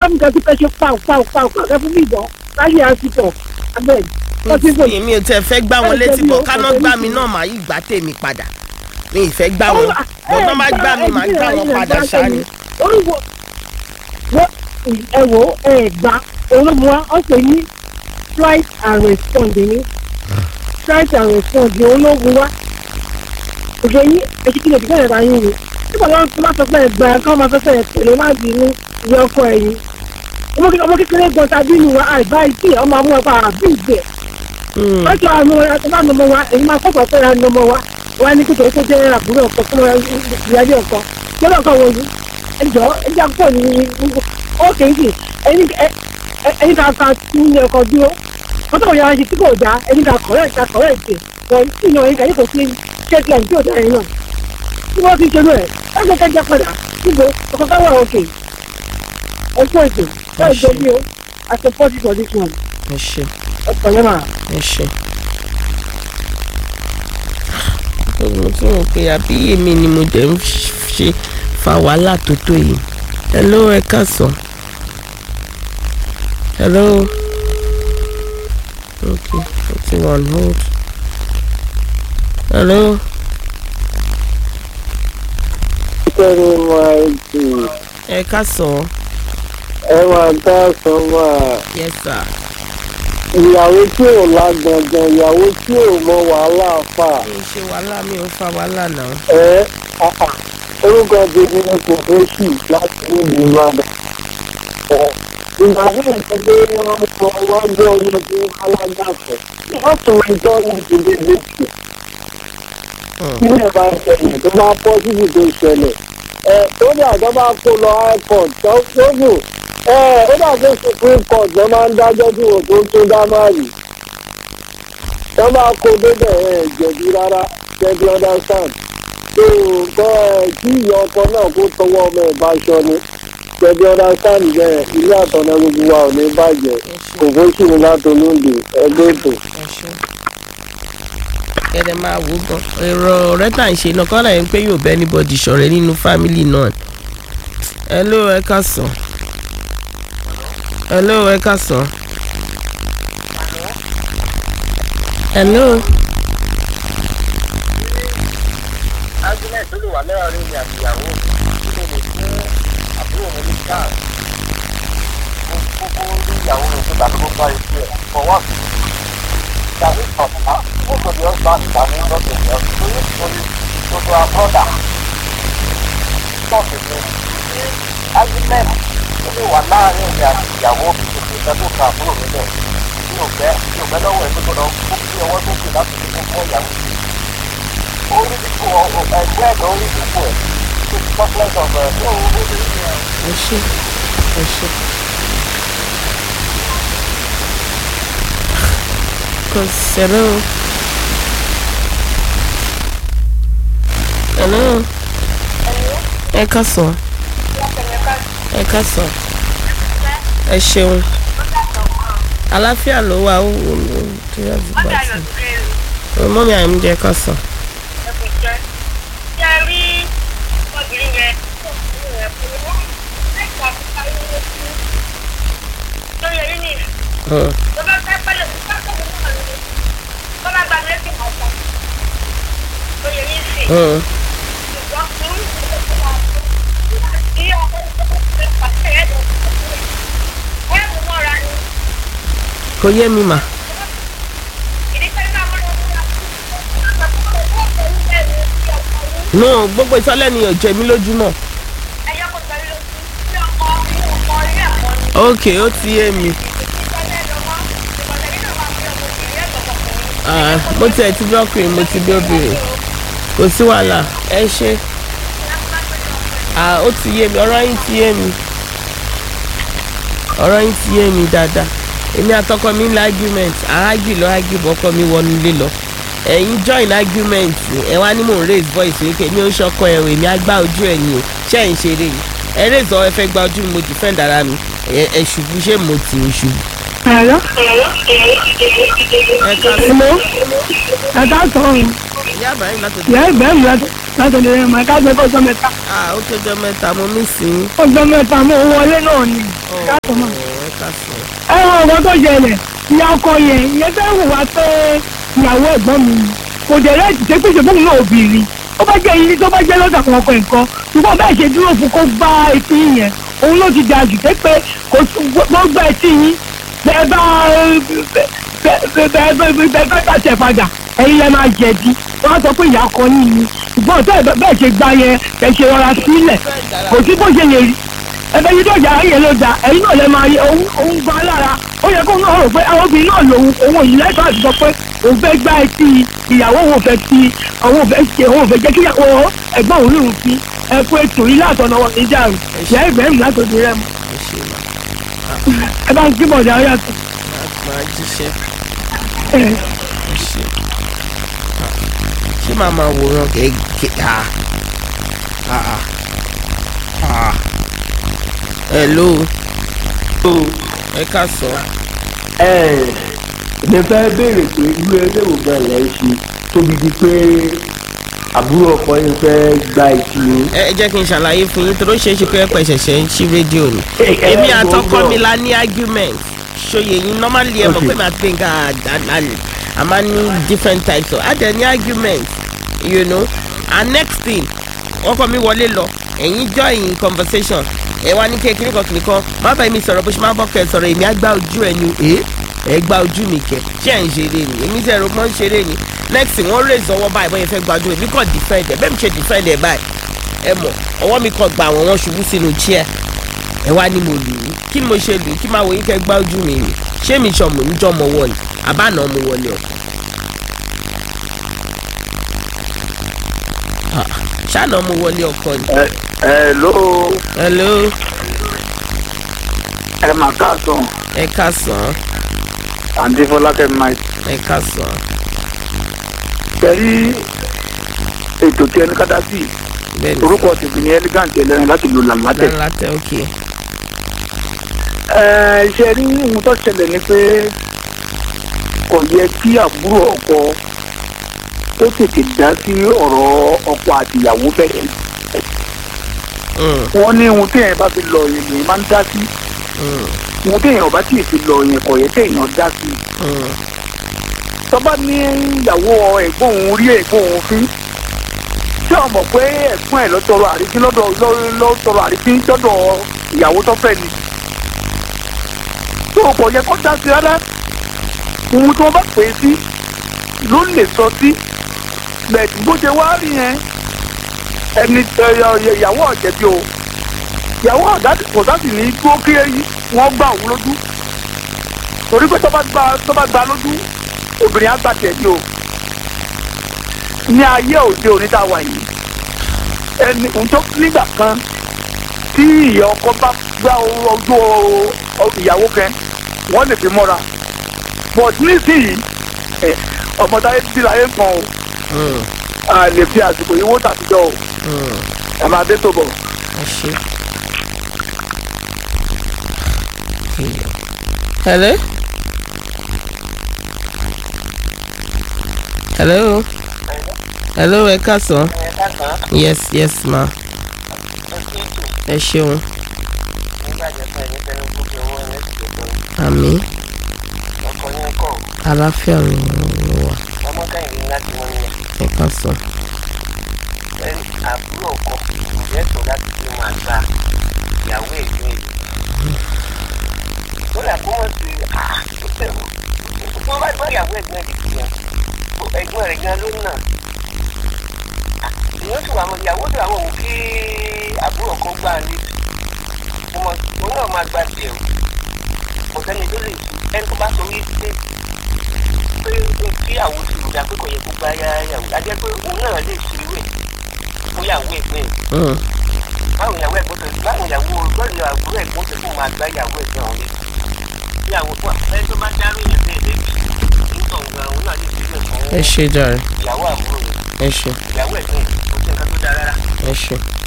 mi kan tí fẹ́ ṣe pàù pàù pàù kàn fẹ́ fún mi ìbọn láyé àsìkò abẹ́ wọ́n ti fún mi ò tẹ fẹ́ gbá wọn létí bọ̀ káná gbá mi náà màá yí gbá tèmi padà mi ì fẹ́ gbá wọn bọ́tọ́ má gbá mi màá gbá wọn padà ṣáni. orúkọ ẹ wo ẹ gbà olóòmù wa ọ pè ní strike and respond ní strike and respond ní olóòmù wa òṣè yín ẹtí kí lè dìgbà yẹn bá yín ni nígbà wọn tó bá sọ pé ẹ gbà kí wọn máa fẹ́ fẹ́ tẹ̀lé má bínú ìyá ọkọ ẹ̀yìn ọmọ kékeré gan tàbí inú wa àìbá ìtì ọmọ amú ẹ̀fọ́ àbí ìgbẹ́ wọ́n sọ àwọn ọmọ wa tó bá nọmọ wa èyí máa kọ́kọ́ fẹ́ra nọmọ wa wọ́n á ní kékeré tó jẹ́ àbúrò ọkọ fún ìyáálé ọkọ lọ́dọ̀ ọkọ wọ̀nyí ẹjọ́ ẹjọ́ pọ̀ ní ó kéjì ẹni ká ká tún ní ọkọ dúró wọ́n tọ̀wọ̀ yàrá ṣe tí kò dá ẹni ká kọ̀rẹ́ ká kọ̀rẹ́ ìpè wọ́n tí ìyàn ẹni ká yóò kò sí ṣẹ́kìlẹ̀ tí ò dá ẹni náà tí wọ́n fi ṣe lóẹ̀ ẹgbẹ́ kẹjẹ padà síbo ọkọ̀ káwọ̀ òkè ẹ̀kọ́ ètò bẹ́ẹ̀ jẹ́ bí o I support you for this one. ẹ ṣe ọ̀pọ̀ yẹn máa. ẹ ṣe. mo tún rò pé àbí èmi ni mo dẹ̀ ń ṣe fa wàhálà tó tó yìí. hello ẹ káàsán. hello. okay putting on hold. hello. kẹ́rin máa jù ẹ káàsán. ẹ máa dá sọ́mà yes sir. ìyàwó tí ò lágbọ̀ngàn ìyàwó tí ò mọ wàhálà fà mi ò ṣe wàhálà mi ò fa wàhálà náà. ẹ àà orúkọ tèmi ni kò fẹ́ sì láti níbi ìbàdàn. ìgbà tí mo sọ pé wọ́n mọ wọ́n gbé ọmọ tí wọ́n alágbàfẹ́ wọ́n tún ń tọ́ ní ìdílé méjì. ilé bá ṣẹlẹ̀ tó bá pọ́ síbi tó ṣẹlẹ̀ ẹ ó ní àjọ bá kó lọ high court tó tóbù ẹ ó dàgbé supreme court ló máa ń dájọ́ tí wò tó tó dá máa rì tó bá kó débẹ̀ ẹ jẹ̀bi rárá jẹ̀bi understand tó kọ́ ẹ kí ìyá ọkọ náà kó tọwọ́ ọmọ ẹ̀ bá aṣọ ni jẹ̀bi understand bẹ́ẹ̀ ilé àtọ̀nà gbogbo wa ò ní bàjẹ́ kò fó sì ní látọlóńdè ẹgbẹ́ ètò. kẹ́lẹ́ máa wò gan èrò ọ̀rẹ́ tà ń ṣe náà kọ́lá yẹn pé yóò bẹ́ anybody ṣọ̀rẹ́ nínú fámìlì náà hello ẹ káàsán hello ẹ káàsán hello argument tó lè wà lẹ́rìn mi àti ìyàwó mi tó lè fún àbúrò mi ní káà mo kókó rí ìyàwó mi tó tàbí kó parí sí ẹ̀ for one tàbí ọ̀pá mo kò ní ọgbà tàbí lọ́sẹ̀ ìjọ torí torí gbogbo àbọ̀dà tọ́ọ̀kì mi ní argument tó lè wà láàrin mi àti ìyàwó mi tó lè fẹ́ tó ka àbúrò mi lẹ̀ mi ò fẹ́ mi ò fẹ́ lọ́wọ́ ẹ̀ tó gbọ́dọ̀ kó kí ọwọ́ tó kù láti fi kó ìyàwó mi orí dípò ẹgbẹ́ ẹ̀dọ́ orí dípò ẹ̀ tó ti pọ́pọ́lẹ́sì ọ̀gbọ̀n ẹ̀ tó owó lórí ẹ̀. ẹ ṣe ẹ ṣe. Cause hello. Hello. Ẹ káàsán. Ẹ káàsán. Ẹ ṣeun. Àlàáfíà ló wà ó wò ó tó yà sí pàtó. Mọ́mí àìmújẹ káàsán. Hmm. Hmm. Kò yé mi mà. No, gbogbo ìtọ́lẹ́ni ò jẹ mí lójú náà. Ok, ó ti yé mi. Ah, mo tiẹ̀ ti bí ọkùnrin mo ti bí obìnrin kò sí wàhálà ẹ ṣe Ah, ó ti yé mi ọ̀rọ̀ yín ti yé mi ọ̀rọ̀ yín ti yé mi dáadáa èmi àtọkọ mi ń la argument àágì lọ ágì bọ́kọ mi wọnú ilé lọ ẹ̀yin join argument ẹ wá ní mò ń raise voice wípé mi ò ń ṣọkọ ẹ̀ èmi á gbá ojú ẹ̀ ni o ṣé ẹ̀ ń ṣeré ni ẹ raise ọ ẹ fẹ́ gba ojú mi mo defend ara mi ẹ ẹ ṣubú ṣé mo tì í ṣubú. Hello? ẹ ká sí Hello? Ẹ̀dá sọ̀rọ̀. ìyá àbáyé látọ̀ ìyá ìbẹ̀rù látọ̀dọ̀ rẹ̀ mọ̀ ká gbé fọ́jọ́ mẹ́ta ah ó tọjọ́ mẹ́ta mo mí sí i. fọ́jọ́ mẹ́ta mo wọlé náà ni káàtó mọ̀. ẹ ká sọ. ẹ wọ ọkọ tó ṣẹlẹ̀ ìyá ọkọ yẹn ìyẹn fẹ́ wù wá pé ìyàwó ẹ̀gbọ́n mi ni kò dẹ̀ rẹ́ ti ṣe pé ṣùgbọ́n náà obìnrin ó bá jẹ́ ilé tó bá jẹ́ lọ́dọ̀ kan ọkọ nǹkan ṣùgbọ́n bẹ́ẹ̀ ṣe dúró fún kó gbá etí yẹn òun ló ti dáa jù pé pé kò gbọ́ gbá etí yín bẹ́ẹ̀ bá bẹ́ẹ̀ bẹ́ẹ̀ bá tàṣẹ padà ẹ̀yin lẹ máa jẹ̀bi wọ́n á sọ pé ìyá ọkọ yín ni ṣùgbọ́n tẹ́ bẹ́ẹ̀ ṣe gbá yẹn ẹ̀ ṣe rọra sílẹ̀ kò sí bó ṣe lè rí ẹbẹ yìí tó jà ayé ló da ẹ̀yin náà lè máa yẹ òun òun gba lára ó yẹ kó náà rò pé àwọn obìnrin náà lòun òun yìí lẹ́tọ̀ àti sọ pé òun fẹ́ gbá etí ìyàwó òun fẹ́ ti àwọn òun fẹ́ ṣe òun fẹ́ jẹ́ kí ìyàwó ẹ̀gbọ́n òun lòun fi ẹ pé ètò yìí látọ̀nà wọn ní jà rẹ̀ ìyá ìbẹ̀rù látòdì rẹ̀ mọ́ ẹ ṣe mà ẹ bá ń kí bọ̀dà ọ̀yà tó máa jíṣẹ́ ẹ ẹ ṣe. ṣé màá máa wòran kẹ̀kẹ́ ah ah ah hello ẹ ká sọ. ẹ ẹ fẹ́ béèrè pé irú eré wo gan lẹ́ ń ṣe tóbi di pé àbúrò ọkọ yín fẹ́ gba ìtì yín. ẹ ẹ jẹ́ kí n ṣàlàyé fún yín torí ó ṣeé ṣe pé ẹ̀pẹ̀ ṣẹ̀ṣẹ̀ ń ṣí rédíò ni. ẹ, èmi ẹ, àtọkọ gbọ́. mi la ní argument ṣòye yín normally ẹ mọ̀ Okay. pé màá pín ká àdáni a máa ní different types of adẹ ní argument you know and next thing ọkọ mi wọlé lọ ẹ̀yin join conversation ẹ wá ní kékeré kan kìnìkan má bàa mi sọ̀rọ̀ bó ṣe máa bọ́ kẹ́ sọ̀rọ̀ èmi á gbá ojú ẹ ni ẹ ẹ gbá ojú mi kẹ ṣé ẹ ń ṣeré ni èmi tẹ̀ ẹ̀rọ mọ́ ń ṣeré ni next thing wọ́n raise ọwọ́ báyìí bọ́yẹ fẹ́ gbájú èmi kàn defend ẹ bẹ́ẹ̀ mi ṣe defend ẹ báyìí ẹ mọ̀ ọwọ́ mi kàn gbà wọ́n wọ́n ṣubú sínú chair ẹ wá ní mo lù ú kí ni mo ṣe lù ú kí máa wo yín kẹ́ gbá ojú mi rè ṣé mi sọ mò ń jọ mọ wọ ni àbáná mo wọlé ọ. Ah, ṣáná mo wọlé ọkọ ni. ẹ ẹ ló hello ẹ mà káàsán ẹ káàsán àǹtí fọlákẹ́ máa ẹ káàsán tẹ̀rí ètò tí ẹni kádà sí bẹ́ẹ̀ ni orúkọ tèmi ní elegant ẹlẹ́rìn láti lò làlátẹ̀. lálátẹ òkè ẹ ṣe rí ohun tó ṣẹlẹ̀ ni pé kò yẹ kí àbúrò ọkọ tó tètè dá sí ọ̀rọ̀ ọkọ àtìyàwó bẹ́ẹ̀. Mm, wọ́n ní ohun téèyàn bá fi lọ yẹn lèèyàn máa ń dá sí mm, ohun téèyàn bá tì fi lọ yẹn kò yẹ kéèyàn dá sí. mm, tọ́ba ní ìyàwó ẹ̀gbọ́n òun rí ẹ̀gbọ́n òun fín tí o mọ̀ pé ẹ̀gbọ́n ẹ̀ lọ tọrọ àrífín lọ́dọ̀ lọ- lọ tọrọ àrífín lọ́dọ̀ ìyàwó tó fẹ́ ni tó o kò yẹ kó dá sí rárá ohun tí wọ́n bá pè é sí ló lè sọ sí bẹ̀ẹ̀dì bó ṣe wá rí yẹn ẹni ẹ, ẹ, ìyàwó ọ̀jẹ̀bi o ìyàwó ọ̀dà kò sá sì ní dúró kí wọ́n gbà òun lójú torí pé tó bá gba tó bá gba lójú obìnrin àgbà tẹ̀lé o ní ayé òde òní tá a wà yìí ẹni ǹjọ́ nígbà kan tí ìyá ọkọ bá gbá ojú o- ìyàwó kan wọ́n lè fi mọ́ra but nísìnyí ẹ, ọmọ táyé ti láyé kan o mm, a lè fi àsìkò yìí wó tàbíjọ́ o mm. ẹ máa dé tó bọ̀. ẹ ṣe. hello. hello. hello ẹ káàsán. ẹ káàkiri yes yes ma ó sì tù ẹ ṣeun nígbà jẹ́ pé ẹni tẹnu gbogbo owó ẹ̀ sì lè àmì ọkọ ní ọkọ̀ àlàáfíà ló ló wà ọmọ kẹ́hìndé láti wọ́n yẹn ẹ káàsán. ẹni àbúrò ọkọ lẹ́tọ̀ọ́ láti fi máa gba ìyàwó ẹ̀gbọ́n ẹ̀ ó là kó wọ́n ti tó bá gbọ́ ìyàwó ẹ̀gbọ́n ẹ̀ dìbò yẹn ẹ̀gbọ́n rẹ̀ gan ló nà ìyẹn tó àwọn ìyàwó tó àwọn òun kí àbúrò ọkọ gbà ní ọmọ òun náà máa gba tiẹ̀ o kò sẹ́ni tó lè ẹni tó bá sọ wí pé pé kí àwọn ti rò dá pé kò yẹ kó gbá yàwó ajẹ́ pé òun náà lè fi wé fún ìyàwó ẹ̀gbọ́n ẹ̀ Mm, báwo ìyàwó ẹ̀gbọ́n tó báwo ìyàwó gbọ́dọ̀ àbúrò ẹ̀gbọ́n tó kó máa gbá ìyàwó ẹ̀gbọ́n ọ̀hún létí ìyàwó fún ẹ tó bá dárò yẹn bẹ́ẹ̀ lẹ́bi nítorí gan òun náà lè fi wé fún ẹ ṣe jàre ìyàwó àbúrò rẹ̀ ẹ ṣe ìyàwó ẹ̀gbọ́n kò sí nǹkan tó dáa rárá ẹ ṣe.